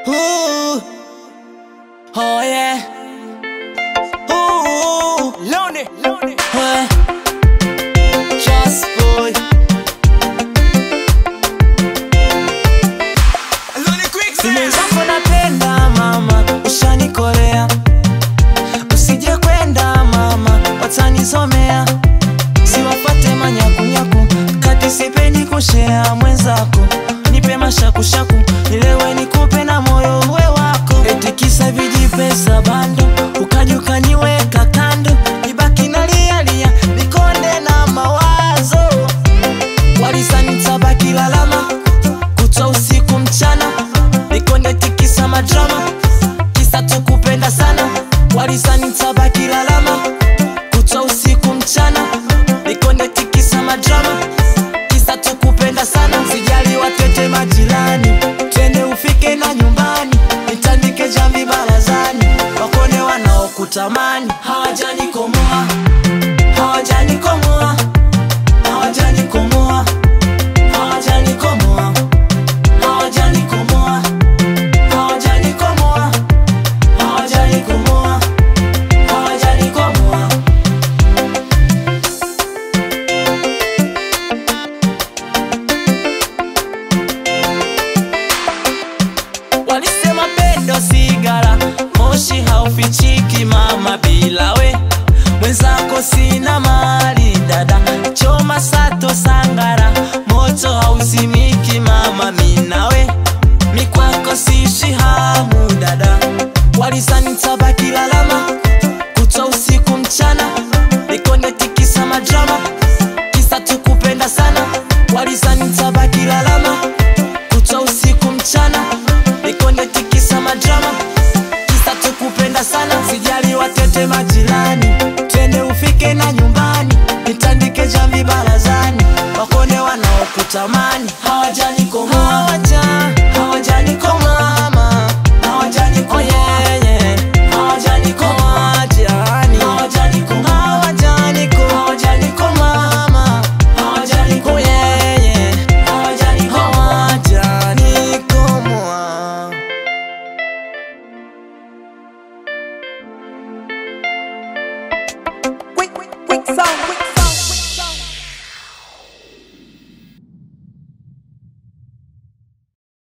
Ooh. Oh yeah. Ooh. Lonely, lonely. Hey. Just boy. Lonely quick Simu zako napenda mama, ushanikolea. Usije kwenda mama, watanisomea. Siwafate manyakunyaku, kati sipendi kushea mwenzako. Nipe mashakushaku, nilewe nikupe na moyo uwe wako. Eti kisa vijipesa bando, ukaja ukaniweka kando. Nibaki nalialia, nikonde na mawazo. Walisanitaba lalama kutwa usiku mchana nikonde tikisa madrama kisa tukupenda sana walisanitaba kilalama kutwa usiku mchana nikonde tikisa madrama kisa tukupenda sana sijali watete majirani twende ufike na nyumbani nitandike jamvi barazani wakone wanaokutamani hawajanikomoa hawajanikomoa hawajanikomoa hawajanikomoa hawajanikomoa hawajanikomoa hawajanikomoa hawajanikomoa walisema pendo sigara moshi haufichiki mama bila we mwenzako sina mali dada choma sato sangara moto hauzimiki mama minawe mikwako siishi hamu dada walisanitaba kilalama kutwa usiku mchana nikonde tikisa madrama kisa tukupenda sana walisanitaba kilalama kutwa usiku mchana nikonde tikisa madrama kisa tukupenda sana sijali watete majirani twende ufike na nyumbani nitandike jamvi barazani wakone wanaokutamani hawajanikomoa hawaja hawajanikomoa mama hawajanikomoa yeah, yeah. hawajanikomoa jirani hawajanikomoa hawajanikomoa hawajanikomoa mama hawajanikomoa yeah, yeah. hawajanikomoa hawajanikomoa Quick, quick, quick sound.